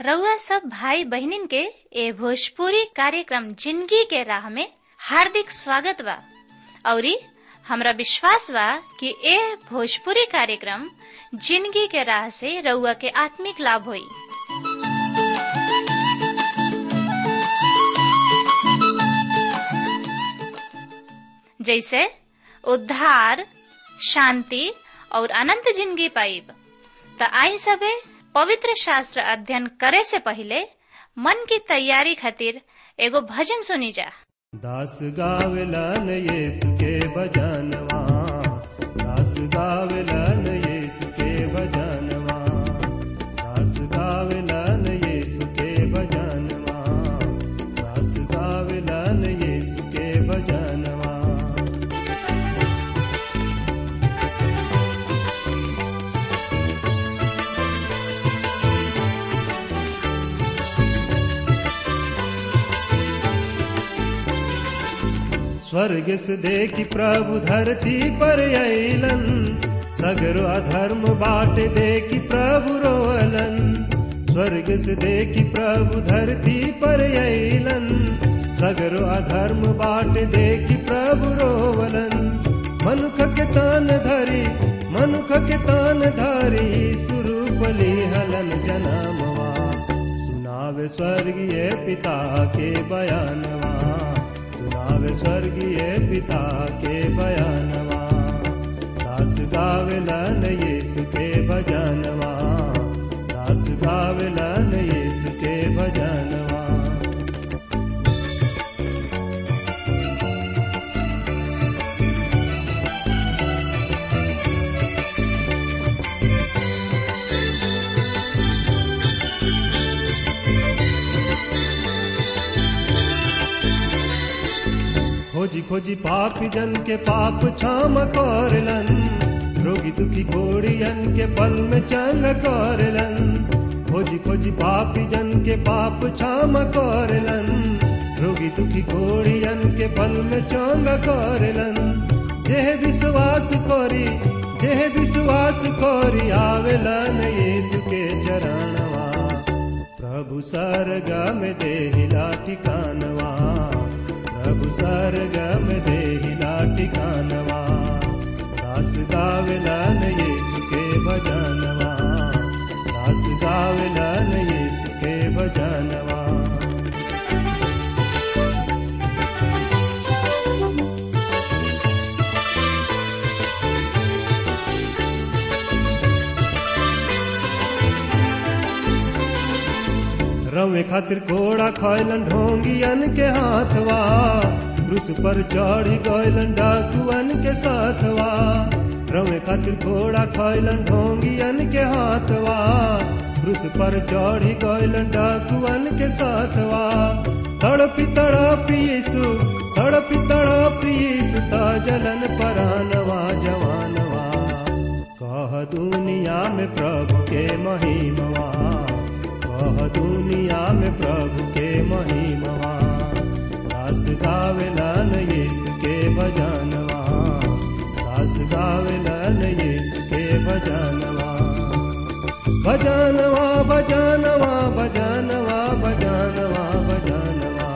रउआ सब भाई बहिनीन के ए भोजपुरी कार्यक्रम जिंदगी के राह में हार्दिक स्वागत बा औरी हमरा विश्वास बा कि ए भोजपुरी कार्यक्रम जिंदगी के राह से रउआ के आत्मिक लाभ होई जैसे उद्धार शांति और अनंत जिंदगी पाइब त आई सबे पवित्र शास्त्र अध्ययन करे से पहले मन की तैयारी खातिर एगो भजन सुनी जा दास गावलन यीशु के भजनवा दास गावलन यीशु के भजनवा दास गावलन यीशु के भजनवा दास गावलन यीशु के भजनवा स्वर्ग से देखी प्रभु धरती पर अलन सगरो अधर्म बाट देखी प्रभु रोअलन स्वर्ग से देखी प्रभु धरती पर अलन सगरो अधर्म बाट देखी प्रभु रोवलन मनुख के तान धरी मनुख के तान धरी सुरूपली हलन जनामवा सुनावे स्वर्गीय पिता के बयानवा सुनावे स्वर्गीय पिता के बयानवा दास गावलन यीशु के भजनवा दास गावलन यीशु के भजनवा खोजी खोजी पापी जन के पाप क्षम करलन रोगी दुखी घोड़ियन के पल में चंग करलन खोजी खोजी पापी जन के पाप क्षम करलन रोगी दुखी घोड़ियन के पल में चंग करलन जेह विश्वास करी जेह विश्वास करी आवेलन यीशु के चरणवा प्रभु सरगम देहिला ठिकानवा प्रभु सरगम देहिला ठिकानवा दास गावलन यीशु के भजनवा दास गावलन यीशु के भजनवा रवे खातिर घोड़ा खैलन ढोंगियन के हाथवा क्रूस पर चढ़ी गैलन डाकुअन के साथवा रवे खातिर घोड़ा खैलन ढोंगियन के हाथवा क्रूस पर चढ़ी गैलन डाकुअन के साथवा तड़पी तड़पी यीशु तड़पी तड़पी यीशु ता जलन परानवा जवानवा कह दुनिया में प्रभु के महिमवा कह दुनिया में प्रभु के महिमवा दास गावेलन यीशु के भजनवा दास गावेलन यीशु के भजनवा भजनवा भजनवा भजनवा भजनवा भजनवा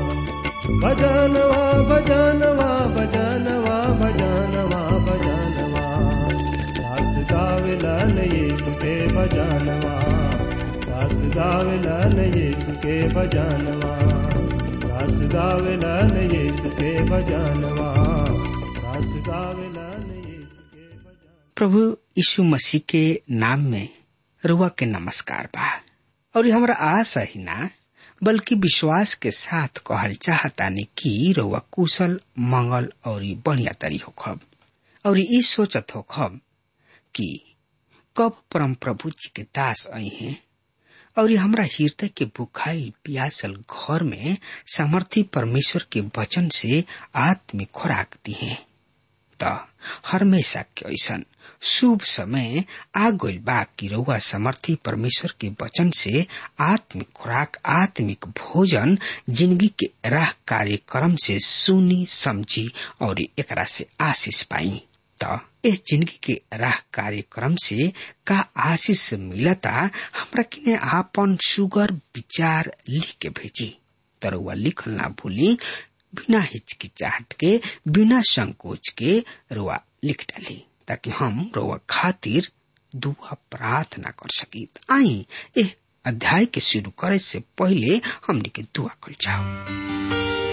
भजनवा भजनवा भजनवा भजनवा भजनवा दास गावेलन यीशु के भजनवा दास गावेलन यीशु के भजनवा दास गावेलन यीशु के भजनवा दास गावेलन यीशु के भजन प्रभु यीशु मसीह के नाम में रुआ के नमस्कार बा और ये हमरा आशा ही ना बल्कि विश्वास के साथ कहल चाहतानी कि रुआ कुशल मंगल और बढ़िया तरी होखब और ई सोचत होखब कि कब परम प्रभु जी के दास आई हैं और हमरा हृदय के बुखाई प्यासल घर में सामर्थी परमेश्वर के वचन से आत्मिक खुराक दी है त हमेशा के ऐसन शुभ समय आ गइल बा कि रउआ समर्थी परमेश्वर के वचन से आत्मिक खुराक आत्मिक भोजन जिंदगी के राह कार्यक्रम से सुनी समझी और एकरा से आशीष पाई त इस जिंदगी के राह कार्यक्रम से का आशीष मिलता हमरा किने आपन सुगर विचार लिख के भेजी तरुआ लिखल ना भूली बिना हिचकिचाहट के बिना संकोच के रुआ लिख डाली ताकि हम रुआ खातिर दुआ प्रार्थना कर सकी आई एह अध्याय के शुरू करे से पहले हमने के दुआ कर जाओ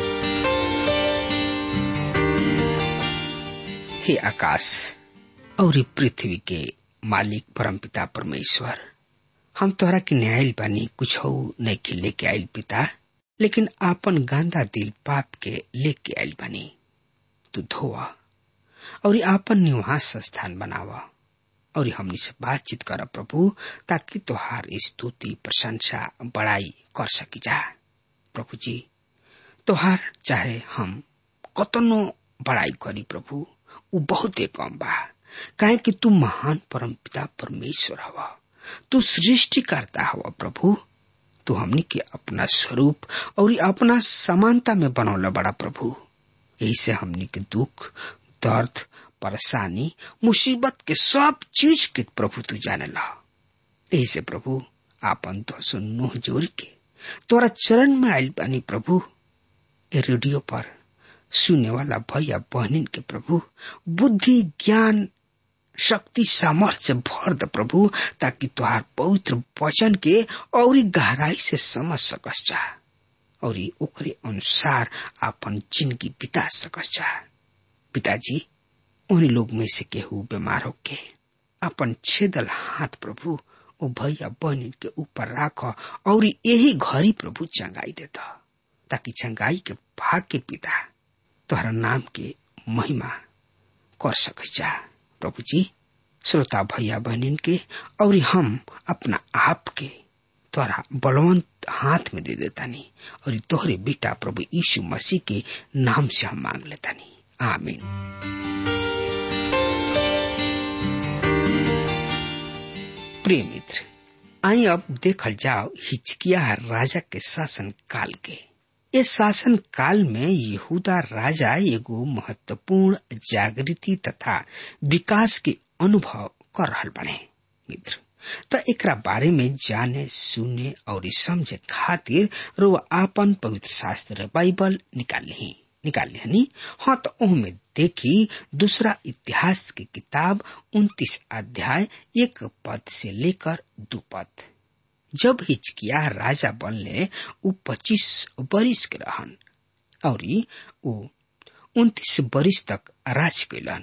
हे आकाश और पृथ्वी के मालिक परमपिता परमेश्वर हम तोहरा के न्यायल बानी कुछ हो नहीं के लेके आयल पिता लेकिन आपन गांदा दिल पाप के लेके आयल बानी तू धोआ और आपन निवास स्थान बनावा और हमनी से बातचीत कर प्रभु ताकि तोहार स्तुति प्रशंसा बड़ाई कर सकी जा प्रभु जी तोहार चाहे हम कतनो बड़ाई करी प्रभु उ बहुते कम बा काहे कि तू महान परम पिता परमेश्वर हवा तू सृष्टि करता हवा प्रभु तू हमनी के अपना स्वरूप और अपना समानता में बनौला बड़ा प्रभु यही से हमनी के दुख दर्द परेशानी मुसीबत के सब चीज के प्रभु तू जाने ला यही से प्रभु आपन दसो नोह जोड़ के तोरा चरण में आयल बानी प्रभु ए रेडियो पर सुने वाला भैया बहनिन के प्रभु बुद्धि ज्ञान शक्ति सामर्थ्य भर द प्रभु ताकि तुहार पवित्र वचन के और गहराई से समझ सकस जा और ओकरे अनुसार अपन जिंदगी बिता सकस जा पिताजी उन्हीं लोग में से केहू बीमार होके अपन छेदल हाथ प्रभु ओ भैया बहन के ऊपर राख और यही घड़ी प्रभु चंगाई देता ताकि चंगाई के भाग के पिता तोहरा नाम के महिमा कर सक जा प्रभु जी श्रोता भैया बहनिन के और हम अपना आप के तोरा बलवंत हाथ में दे देतानी और तोहरे बेटा प्रभु यीशु मसीह के नाम से हम मांग लेतानी आमीन प्रिय मित्र आई अब देखल जाओ हिचकिया राजा के शासन काल के इस शासन काल में यहूदा राजा एगो महत्वपूर्ण जागृति तथा विकास के अनुभव कर रहल बने मित्र त एकरा बारे में जाने सुने और समझे खातिर रो आपन पवित्र शास्त्र बाइबल निकाल ली निकाल लिहनी हाँ तो में देखी दूसरा इतिहास की किताब उन्तीस अध्याय एक पद से लेकर दो पद जब हिचकिया राजा बनले उ पच्चीस बरिस के रहन और उ उन्तीस बरिस तक राज कैलन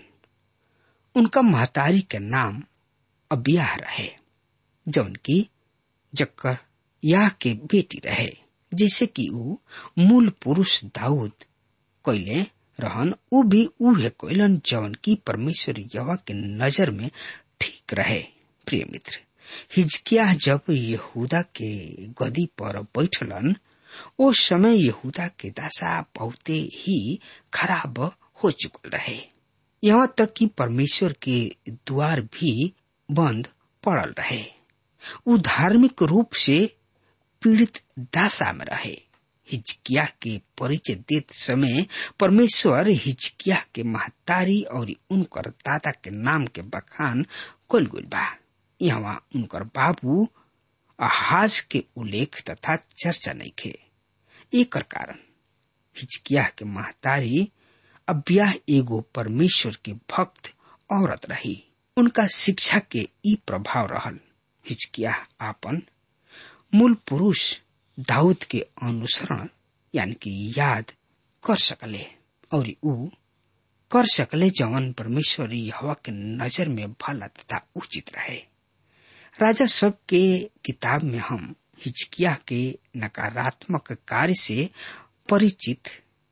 उनका महतारी के नाम अबियाह रहे जौन की जक्कर याह के बेटी रहे जैसे कि उ मूल पुरुष दाऊद कैले रहन उ भी उहे कैलन जौन की परमेश्वर यवा के नजर में ठीक रहे प्रिय मित्र हिजकिया जब यहूदा के गदी पर बैठलन ओ समय यहूदा के दशा बहुते ही खराब हो चुकल रहे यहाँ तक कि परमेश्वर के द्वार भी बंद पड़ल रहे उ धार्मिक रूप से पीड़ित दशा में रहे हिजकिया के परिचय देत समय परमेश्वर हिजकिया के महतारी और उनकर दादा के नाम के बखान कल गुल बा यहाँ उनकर बाबू अहाज के उल्लेख तथा चर्चा नहीं खे एक कारण हिचकिया के महतारी अब्याह एगो परमेश्वर के भक्त औरत रही उनका शिक्षा के ई प्रभाव रहल हिचकिया आपन मूल पुरुष दाऊद के अनुसरण यानी कि याद कर सकले और ऊ कर सकले जवन परमेश्वर हवा के नजर में भला तथा उचित रहे राजा सब के किताब में हम हिचकिया के नकारात्मक कार्य से परिचित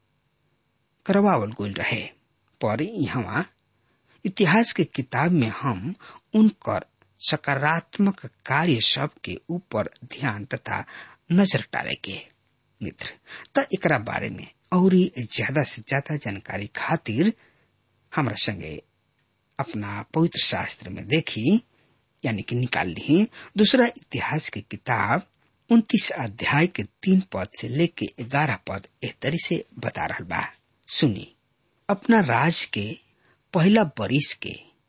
करवावल गोल रहे पर यहाँ इतिहास के किताब में हम उनकर सकारात्मक कार्य सब के ऊपर ध्यान तथा नजर डाले के मित्र त एकरा बारे में और ज्यादा से ज्यादा जानकारी खातिर हमरा संगे अपना पवित्र शास्त्र में देखी यानी कि निकाल ली दूसरा इतिहास की किताब उन्तीस अध्याय के तीन पद से लेके ग्यारह पद एह तरी से बता रहा बा सुनी अपना राज के पहला बरिस के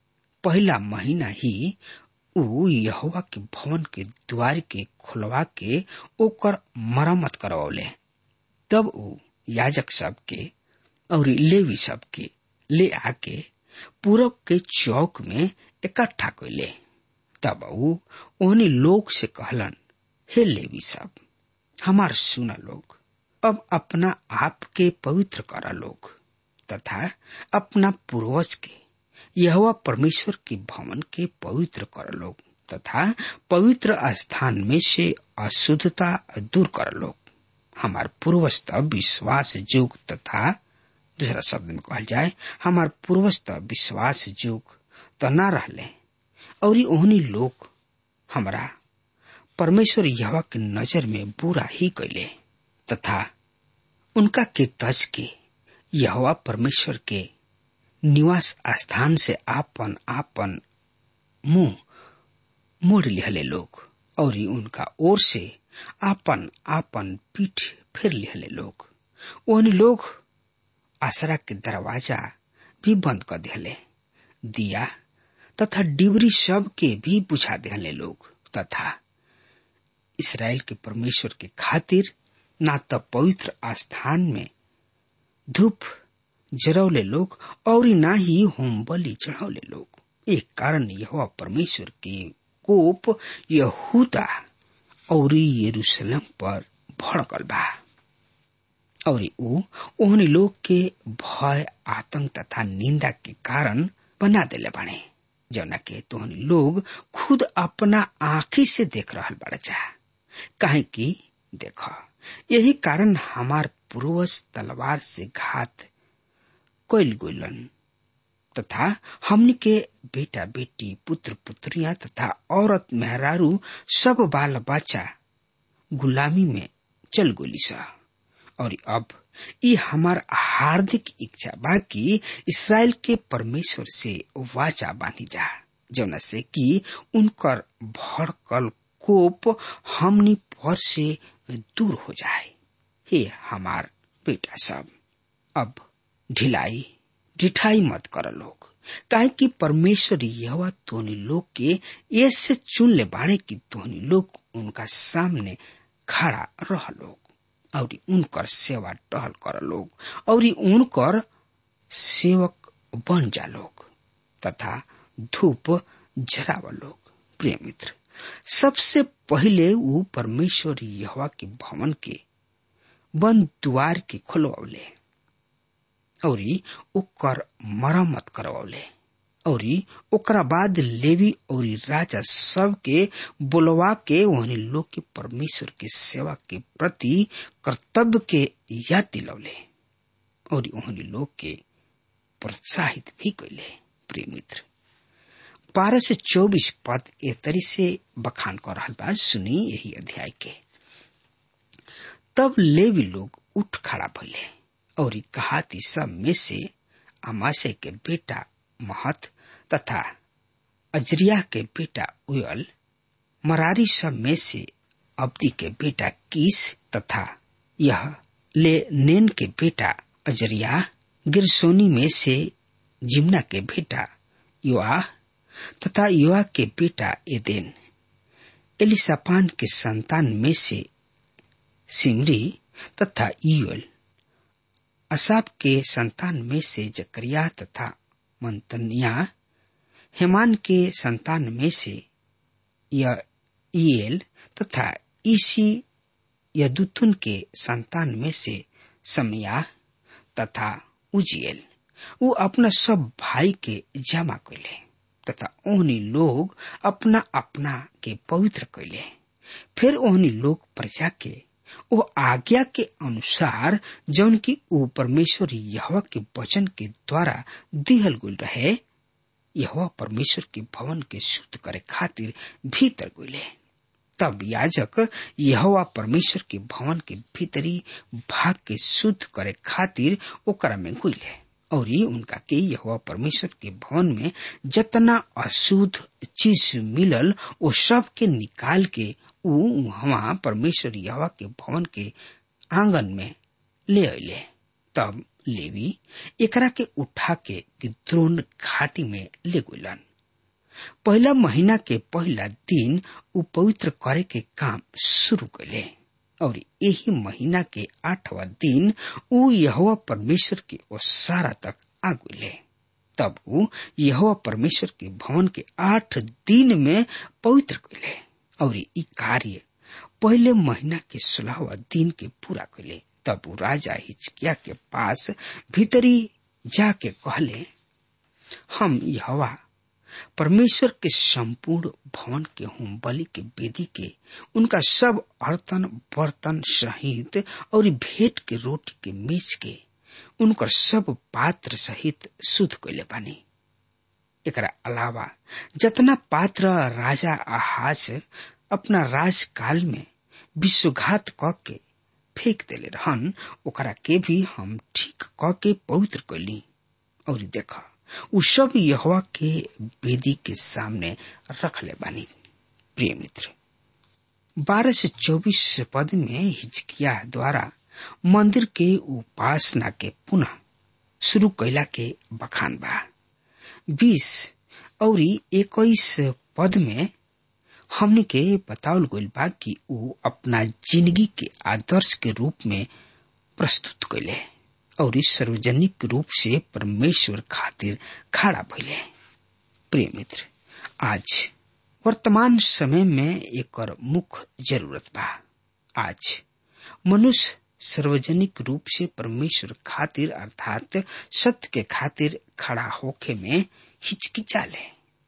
पहला महीना ही ऊ यहोवा के भवन के द्वार के खुलवा के ओकर मरम्मत करवले तब ऊ याजक सब के और लेवी सब के ले आके पूरब के चौक में इकट्ठा कैले तब ऊ ओहनी लोग से कहलन हे लेवी सब हमार सुना लोग अब अपना आप के पवित्र करा लोग तथा अपना पूर्वज के यहोवा परमेश्वर के भवन के पवित्र कर लोग तथा पवित्र स्थान में से अशुद्धता दूर कर लोग हमार पूर्वज तब विश्वास जोग तथा दूसरा शब्द में कहल जाए हमार पूर्वज तब विश्वास जोग त ना रहले और ओहनी लोग हमरा परमेश्वर यहवा के नजर में बुरा ही कैले तथा उनका के तज के यहोवा परमेश्वर के निवास स्थान से आपन आपन मुंह मोड़ लिहले लोग और उनका ओर से आपन आपन पीठ फिर लिहले लोग उन लोग आसरा के दरवाजा भी बंद कर दिले दिया तथा डिबरी सब के भी बुझा दिले लोग तथा इसराइल के परमेश्वर के खातिर ना तो पवित्र स्थान में धूप जरौले लोग और ना ही होम बलि चढ़ौले लोग एक कारण यह परमेश्वर के कोप यहूदा और यरूशलेम पर भड़कल बा और ऊ ओहनी लोग के भय आतंक तथा निंदा के कारण बना देले बने जौना के तोहनी लोग खुद अपना आंखी से देख रहल बड़ा चाह काहे कि देख यही कारण हमार पूर्वज तलवार से घात कैल गुलन तथा हमनी के बेटा बेटी पुत्र पुत्रियां तथा औरत मेहरारू सब बाल बच्चा गुलामी में चल गोली सा और अब ये हमार हार्दिक इच्छा बा कि इसराइल के परमेश्वर से वाचा बानी जा जौना से कि उनकर भड़कल कोप हमनी पर से दूर हो जाए हे हमार बेटा सब अब ढिलाई ढिठाई मत कर लोग काहे कि परमेश्वर यह तोनी लोग के ऐसे चुन ले बाड़े कि तोनी लोग उनका सामने खड़ा रह लोग और उनकर सेवा टहल कर लोग और उनकर सेवक बन जा लोग तथा धूप जराव लोग प्रिय मित्र सबसे पहले वो परमेश्वर यहवा के भवन के बंद द्वार के खोलवले और ओकर मरम्मत करवले और ओकरा बाद लेवी और राजा सब के बोलवा के वहनी लोग के परमेश्वर के सेवा के प्रति कर्तव्य के याद दिलौले और वहनी लोग के प्रोत्साहित भी कैले प्रिय मित्र बारह से चौबीस पद ए तरी से बखान कर रहा बा सुनी यही अध्याय के तब लेवी लोग उठ खड़ा भइले और कहाती सब में से अमाशय के बेटा महत तथा अजरिया के बेटा उयल मरारी सब में से अब्दी के बेटा कीस तथा यह ले नेन के बेटा अजरिया गिरसोनी में से जिमना के बेटा युवा तथा युवा के बेटा एदेन एलिसापान के संतान में से सिमरी तथा ईयल असाब के संतान में से जकरिया तथा मंतनिया हेमान के संतान में से ईएल तथा ईसी यदुतुन के संतान में से समया तथा उजियल वो अपना सब भाई के जमा कैले तथा ओहनी लोग अपना अपना के पवित्र कैले फिर ओहनी लोग प्रजा के वो आज्ञा के अनुसार जौन की वो परमेश्वर यहवा के वचन के द्वारा दिहल गुल रहे यहवा परमेश्वर के भवन के शुद्ध करे खातिर भीतर गुले तब याजक यहवा परमेश्वर के भवन के भीतरी भाग के शुद्ध करे खातिर ओकरा में गुले और ये उनका के यहवा परमेश्वर के भवन में जतना अशुद्ध चीज मिलल वो सब के निकाल के वहां परमेश्वर यहवा के भवन के आंगन में ले अले तब लेवी एकरा के उठा के द्रोण घाटी में ले गुलन पहला महीना के पहला दिन उ पवित्र करे के काम शुरू कैले और यही महीना के आठवा दिन उ यहोवा परमेश्वर के ओसारा तक आगुले तब उ यहोवा परमेश्वर के भवन के आठ दिन में पवित्र कैले और ई कार्य पहले महीना के सोलहवा दिन के पूरा कैले तब उ राजा हिचकिया के पास भीतरी जाके कहले हम यहोवा परमेश्वर के संपूर्ण भवन के होम बलि के वेदी के उनका सब अर्तन बर्तन सहित और भेंट के रोटी के मेज के उनकर सब पात्र सहित शुद्ध कैले बानी एकरा अलावा जतना पात्र राजा आहाज अपना राजकाल में विश्वघात क के फेंक देले रहन ओकरा के भी हम ठीक क के पवित्र कैली और देखा उ सब यहोवा के वेदी के सामने रख ले बानी प्रिय मित्र बारह से चौबीस पद में हिचकिया द्वारा मंदिर के उपासना के पुनः शुरू कैला के बखान बा बीस और इक्कीस पद में हमने के बतावल गइल बा कि उ अपना जिंदगी के आदर्श के रूप में प्रस्तुत कैले और इस सार्वजनिक रूप से परमेश्वर खातिर खड़ा भइले प्रिय मित्र आज वर्तमान समय में एक मुख्य जरूरत बा आज मनुष्य सार्वजनिक रूप से परमेश्वर खातिर अर्थात सत्य के खातिर खड़ा होके में हिचकिचाले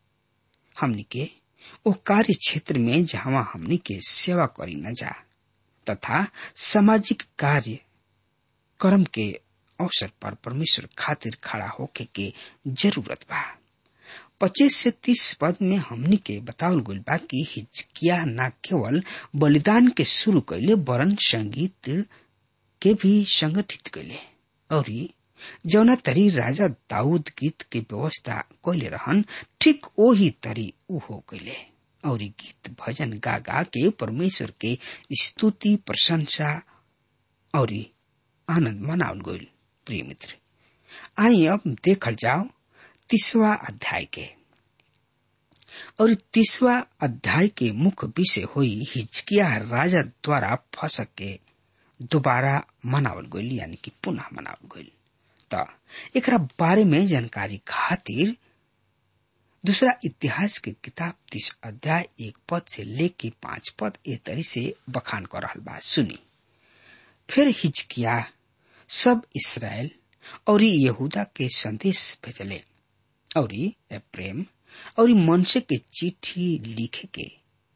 हमनी के वो कार्य क्षेत्र में जहां हमनी के सेवा करी न जा तथा सामाजिक कार्य कर्म के अवसर पर परमेश्वर खातिर खड़ा होके के जरूरत बा पच्चीस से तीस पद में हमनी के बतावल गइल बा कि हिचकिया न केवल बलिदान के शुरू कैले वरन संगीत के भी संगठित कैले और जौना तरी राजा दाऊद गीत के व्यवस्था कैले रहन ठीक वही तरी उ हो कैले और गीत भजन गा गा के परमेश्वर के स्तुति प्रशंसा और आनंद मनाउल गइल प्रिय मित्र आई अब देखल जाओ तीसवा अध्याय के और तीसवा अध्याय के मुख्य विषय हुई हिचकिया राजा द्वारा फसक के दोबारा मनावल गइल यानी कि पुनः मनावल गइल त एकरा बारे में जानकारी खातिर दूसरा इतिहास के किताब तीस अध्याय एक पद से लेके पांच पद ए तरी से बखान कर रहल बा सुनी फिर हिचकिया सब इसराइल और यहूदा के संदेश भेजले और प्रेम और मनसे के चिट्ठी लिखे के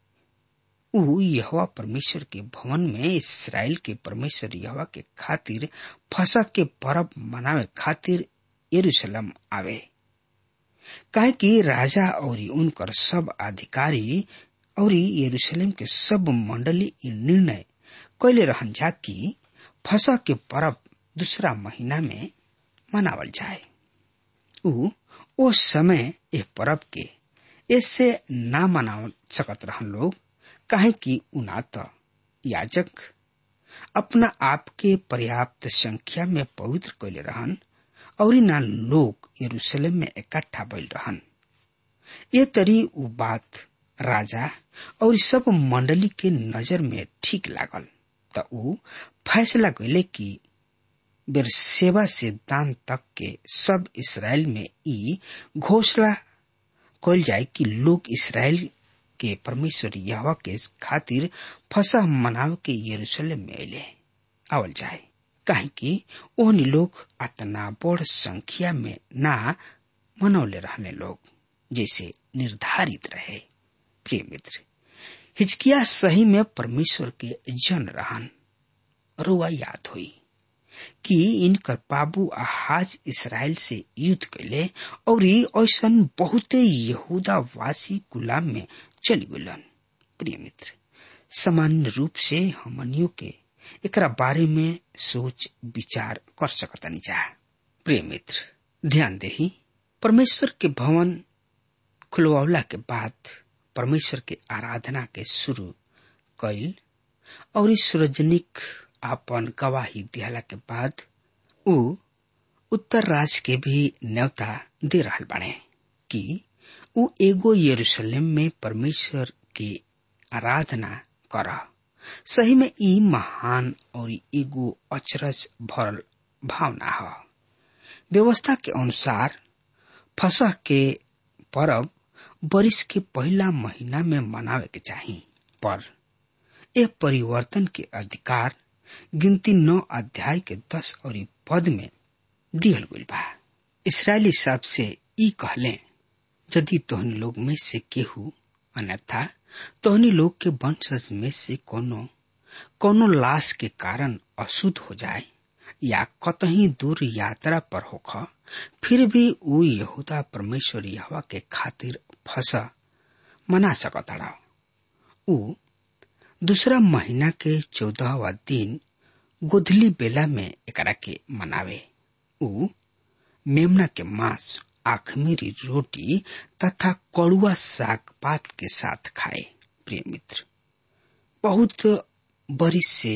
उ यहोवा परमेश्वर के भवन में इसराइल के परमेश्वर यहोवा के खातिर फसा के पर्व मनावे खातिर यरूशलेम आवे काहे कि राजा और उनकर सब अधिकारी और यरूशलेम के सब मंडली इ निर्णय कैले रहन जा कि फसा के पर्व दूसरा महीना में मनावल जाए उ ओ समय ए पर्व के ऐसे ना मना सकत रहन लोग काहे कि उना त याजक अपना आप के पर्याप्त संख्या में पवित्र कैले रहन और ना लोग यरूशलेम में इकट्ठा भइल रहन ये तरी उ बात राजा और सब मंडली के नजर में ठीक लागल त उ फैसला कैले कि बेरसेवा से दान तक के सब इसराइल में ई घोषणा कल जाए कि लोग इसराइल के परमेश्वर यहवा के खातिर फसह मनाव के यरूशलेम में अले आवल जाए काहे कि ओहनी लोग अतना बड़ संख्या में ना मनौले रहने लोग जैसे निर्धारित रहे प्रिय मित्र हिचकिया सही में परमेश्वर के जन रहन रुआ याद हुई कि इनकर बाबू आहाज इसराइल से युद्ध कैले और ऐसा बहुते यहूदा वासी गुलाम में चली गुलन प्रिय मित्र सामान्य रूप से हमनियों के एकरा बारे में सोच विचार कर सकतनी जा प्रिय मित्र ध्यान देही परमेश्वर के भवन खुलवावला के बाद परमेश्वर के आराधना के शुरू कैल और इस सार्वजनिक आपन गवाही दिहला के बाद उ उत्तर राज के भी न्योता दे रहल बाड़े कि उ एगो यरूशलेम में परमेश्वर के आराधना कर सही में ई महान और एगो अचरज भरल भावना है व्यवस्था के अनुसार फसह के परब बरिस के पहला महीना में मनावे के चाहिए पर यह परिवर्तन के अधिकार गिनती नौ अध्याय के दस और पद में दियल गई बा इसराइली सब से ई कहले यदि तोहनी लोग में से केहू अन्यथा तोहनी लोग के वंशज में से कोनो कोनो लाश के कारण अशुद्ध हो जाए या कतही दूर यात्रा पर होख फिर भी ऊ यहूदा परमेश्वर यहवा के खातिर फसा मना सकता ऊ दूसरा महीना के चौदहवा दिन गोधली बेला में एकरा के मनावे ऊ मेमना के मांस आखमीरी रोटी तथा कड़ुआ साग पात के साथ खाए प्रिय मित्र बहुत बरिस से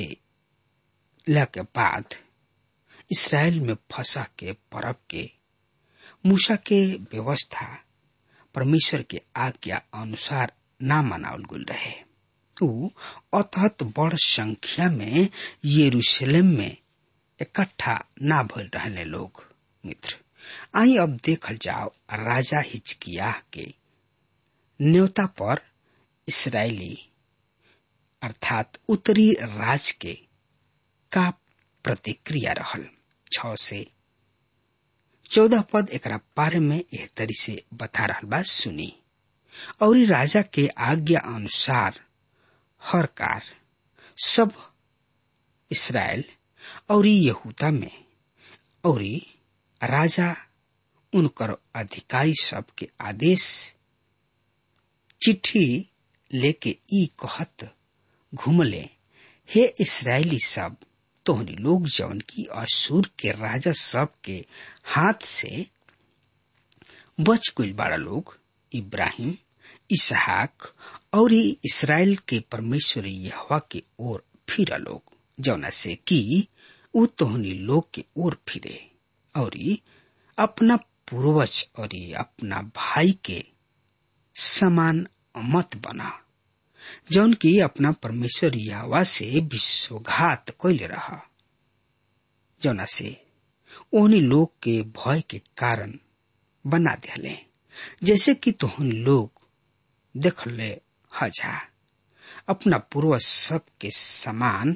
के बाद इसराइल में फंसा के परब के मूसा के व्यवस्था परमेश्वर के आज्ञा अनुसार ना मनावल गुल रहे ऊ अतहत बड़ संख्या में यरूशलेम में इकट्ठा ना भइल रहने लोग मित्र आई अब देखल जाओ राजा हिचकिया के न्योता पर इसराइली अर्थात उत्तरी राज के का प्रतिक्रिया रहल छ से चौदह पद एकरा बारे में एह तरी से बता रहल बा सुनी और राजा के आज्ञा अनुसार हर कार सब इसराइल और यहूदा में और राजा उनकर अधिकारी सब के आदेश चिट्ठी लेके ई कहत घूमले हे इसराइली सब तोहनी लोग जवन की असूर के राजा सब के हाथ से बच गई बाड़ा लोग इब्राहिम इसहाक और इसराइल के परमेश्वर यहवा के ओर फिर लोग जौना से कि उ तोहनी लोग के ओर फिरे और अपना पूर्वज और अपना भाई के समान मत बना जौन की अपना परमेश्वर यहवा से विश्वघात कैले रहा जौना से ओहनी लोग के भय के कारण बना दिले जैसे कि तोहन लोग देख ले हजा अपना पूर्वज सब के समान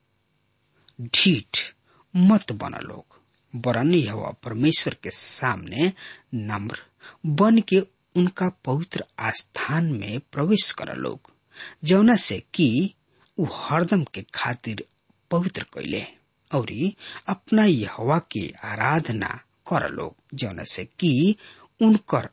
ढीठ मत बना लोग वरन यह परमेश्वर के सामने नम्र बन के उनका पवित्र आस्थान में प्रवेश कर लोग जौना से कि उ हरदम के खातिर पवित्र कैले और अपना यहवा के आराधना कर लोग जौना से कि उनकर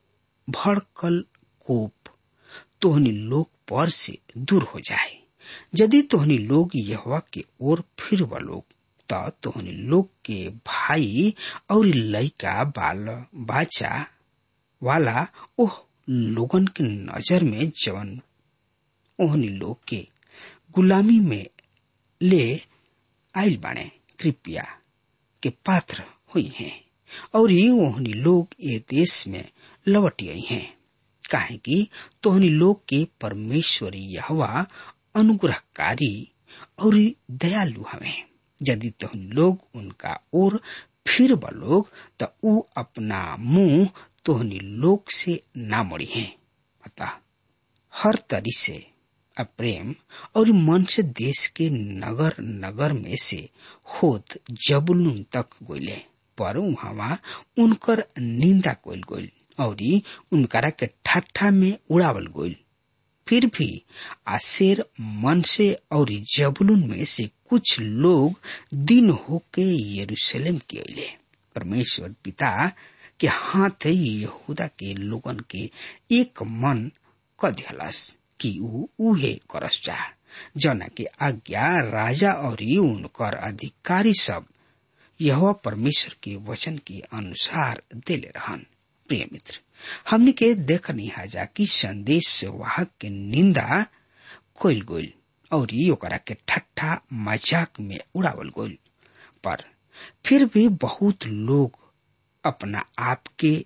भड़कल कोप तोहनी लोग पर से दूर हो जाए यदि तोहनी लोग यहवा के ओर फिर लोग त तोहनी लोग के भाई और लड़का बाल बाचा वाला ओह लोगन के नजर में जवन ओहनी लोग के गुलामी में ले आयल बाणे कृपया के पात्र हुई हैं और ये ओहनी लोग ये देश में लौट आई हैं काहे कि तोहनी लोग के परमेश्वरी यहवा अनुग्रहकारी और दयालु हमें यदि तोहनी लोग उनका ओर फिर लोग तो ऊ अपना मुंह तोहनी लोग से ना मड़ी हैं अतः हर तरी से अप्रेम और मन से देश के नगर नगर में से होत जबुलून तक गोले पर वहां उनकर निंदा कोल गोल और उनकरा के ठट्ठा में उड़ावल गोल फिर भी आशेर मन से और जबुलून में से कुछ लोग दिन होके यरूशलेम के अले परमेश्वर पिता के हाथ यहूदा के लोगन के एक मन क दिहलस कि ऊ उहे करस जा जना के आज्ञा राजा और उनकर अधिकारी सब यह परमेश्वर के वचन के अनुसार देले रहन प्रिय मित्र हमने के देखनी हाजा कि संदेश वाहक के निंदा कोइल गोल और ओकरा के ठट्ठा मजाक में उड़ावल गोल पर फिर भी बहुत लोग अपना आप के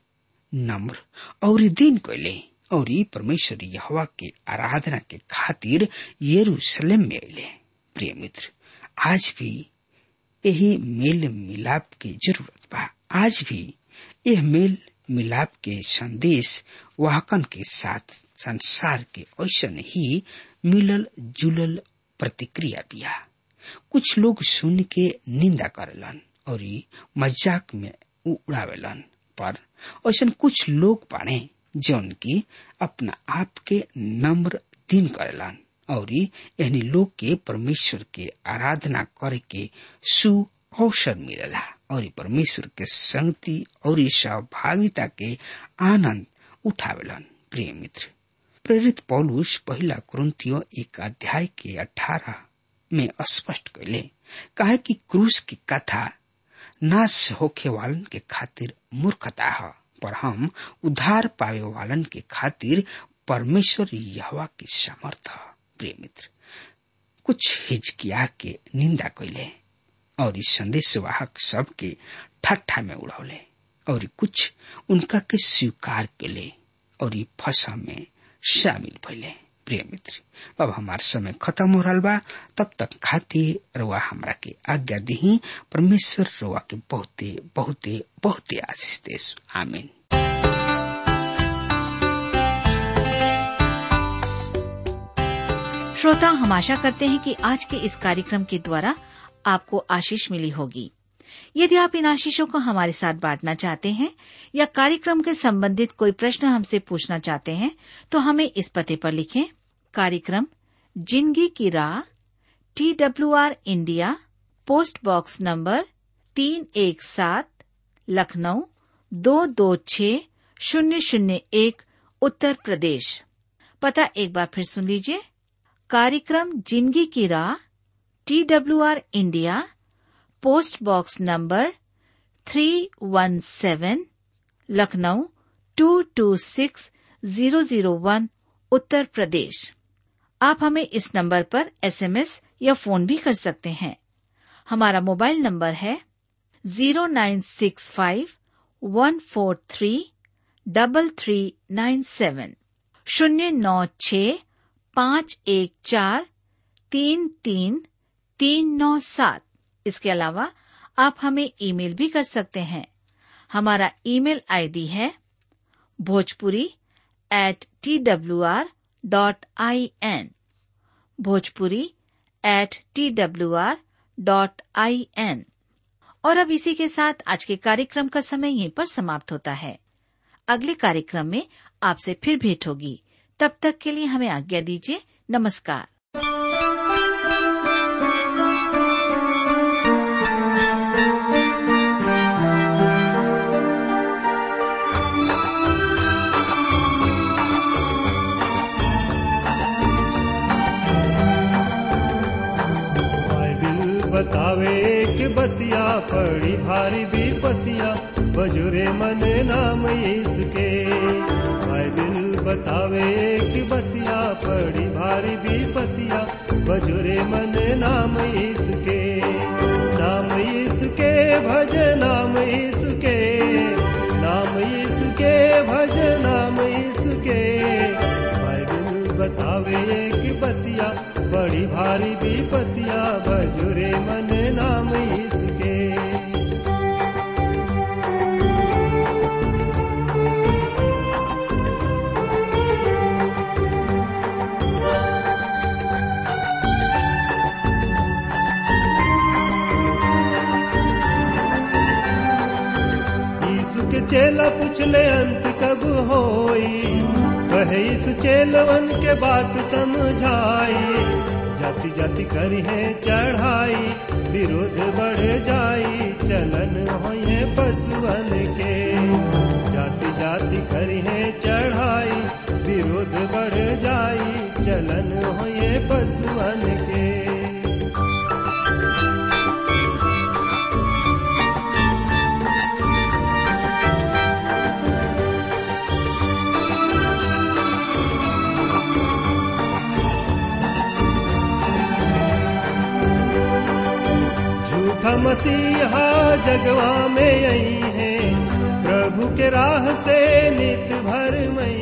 नम्र और दिन कैले और ई परमेश्वर यहवा के आराधना के खातिर यरूशलेम में अले प्रिय मित्र आज भी यही मेल मिलाप की जरूरत बा आज भी यह मेल मिलाप के संदेश वाहकन के साथ संसार के ऐसन ही मिलल जुलल प्रतिक्रिया बिया कुछ लोग सुन के निंदा करेलन और ई मजाक में उड़ावेलन पर ऐसा कुछ लोग बाड़े जौन की अपना आप के नम्र दिन करेलन और यानी लोग के परमेश्वर के आराधना करे के सु अवसर मिलेला और परमेश्वर के संगति और सहभागिता के आनंद उठावेलन प्रिय मित्र प्रेरित पौलुस पहला कुरंतियो एक अध्याय के अठारह में स्पष्ट कैले कहे कि क्रूस की कथा नाश होखे वालन के खातिर मूर्खता है पर हम उद्धार पावे वालन के खातिर परमेश्वर यहवा की समर्थ प्रिय मित्र कुछ हिचकिया के निंदा कैले और इस संदेश वाहक सब के ठट्ठा में उड़ौले और कुछ उनका के स्वीकार के और ई फसा में शामिल भैले प्रिय मित्र अब हमार समय खत्म हो रहा बा तब तक खातिर रुआ हमरा के आज्ञा दी परमेश्वर रुआ के बहुते बहुते बहुते आशीष देश आमीन श्रोता हम आशा करते हैं कि आज के इस कार्यक्रम के द्वारा आपको आशीष मिली होगी यदि आप इन आशीषों को हमारे साथ बांटना चाहते हैं या कार्यक्रम के संबंधित कोई प्रश्न हमसे पूछना चाहते हैं तो हमें इस पते पर लिखें कार्यक्रम जिंदगी की राह T W R India post box number तीन एक सात लखनऊ दो दो छ शून्य शून्य एक उत्तर प्रदेश पता एक बार फिर सुन लीजिए कार्यक्रम जिंदगी की राह T W R India post box number three one seven Lucknow two two six zero zero one Uttar Pradesh आप हमें इस नंबर पर एसएमएस या फोन भी कर सकते हैं हमारा मोबाइल नंबर है zero nine six five one four three double three nine seven शून्य नौ छ पाँच एक चार तीन तीन तीन नौ सात इसके अलावा आप हमें ईमेल भी कर सकते हैं हमारा ईमेल आईडी है Bhojpuri at T W R dot I N Bhojpuri at T W R dot I N और अब इसी के साथ आज के कार्यक्रम का समय यहीं पर समाप्त होता है अगले कार्यक्रम में आपसे फिर भेंट होगी तब तक के लिए हमें आज्ञा दीजिए नमस्कार बाइबिल बतावे कि बतिया पड़ी भारी विपतिया बजुरे मन नाम यीशु के बाइबिल बतावे कि बतिया पड़ी भारी विपतिया बजुरे मन नाम यीशु के नाम यीशु के भज नाम यीशु के नाम यीशु के भज नाम यीशु के बाइबिल बतावे कि बतिया बड़ी भारी विपतिया बजुरे मन नाम इसके यीशु के चेला पूछले अंत कब होई कहे यीशु चेलवन के बात समझाई जाति जाति करी है चढ़ाई विरोध बढ़ जाई चलन होए पशुअन के जाति जाति करी है चढ़ाई विरोध बढ़ जाई चलन होए पशुअन के झूठा मसीहा जगवा में आई है प्रभु प्रभु के राह से नित भर मई